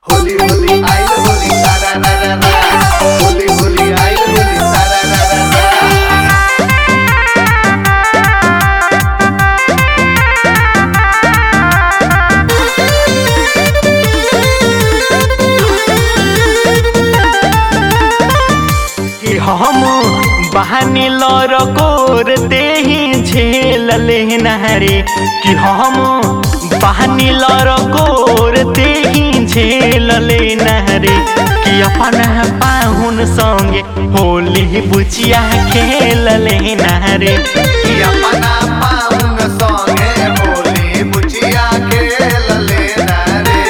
होली होली आइल होली सारा रा रा रा होली होली आइल होली सारा रा रा रा कि हम बहानी लर कोर देही झेल लेना रे कि हम बहानी लर कोर देही झेल लेना रे कि अपन पाहुन संगे होली बुचिया खेल लेना रे कि अपना पाउन संगे होली बुचिया खेल लेना रे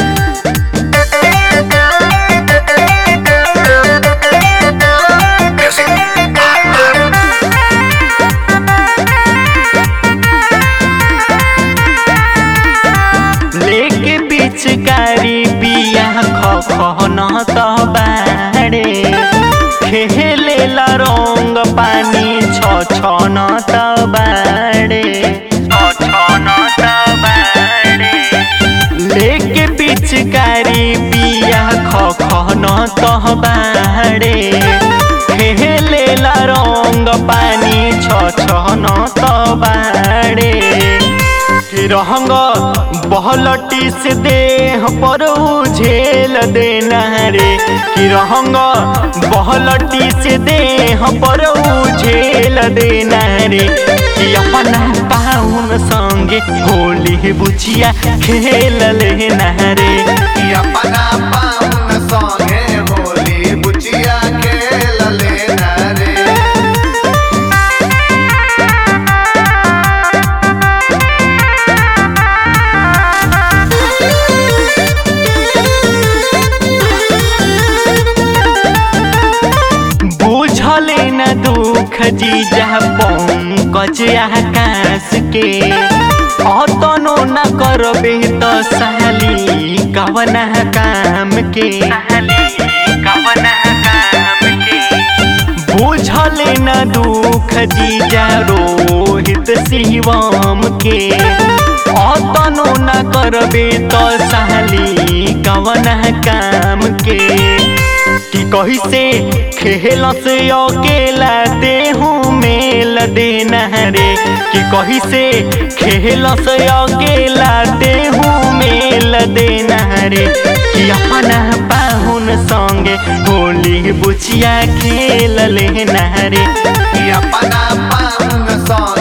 लेके पिचकारी पिया खखन त बाड़े खेले ला रंग पानी छ छ न त बाड़े छ छ न त बाड़े लेके पिचकारी पिया खखन त बाड़े खेले ला रंग पानी छ छ न त बाड़े रंग बहलटी से देह पर झेल देना रे कि रंग बहलटी से देह पर झेल देना रे कि अपना पाहुन संगे होली बुचिया खेल लेना रे कि अपना पाउन संगे होली बुचिया खेल लेना रे बुझले न दुख जीजा पंकज आकाश के अतनो न करबे त साली कवन काम के बुझले न दुख जीजा रोहित शिवम के अतनो न करबे त साली कवन काम के कि कही से खेल से अकेला देहू मेल देना रे कि कही से खेल से अकेला देहू मेल देना रे कि अपना पाहुन संगे होली बुचिया खेल लेना रे कि अपना पाउन संगे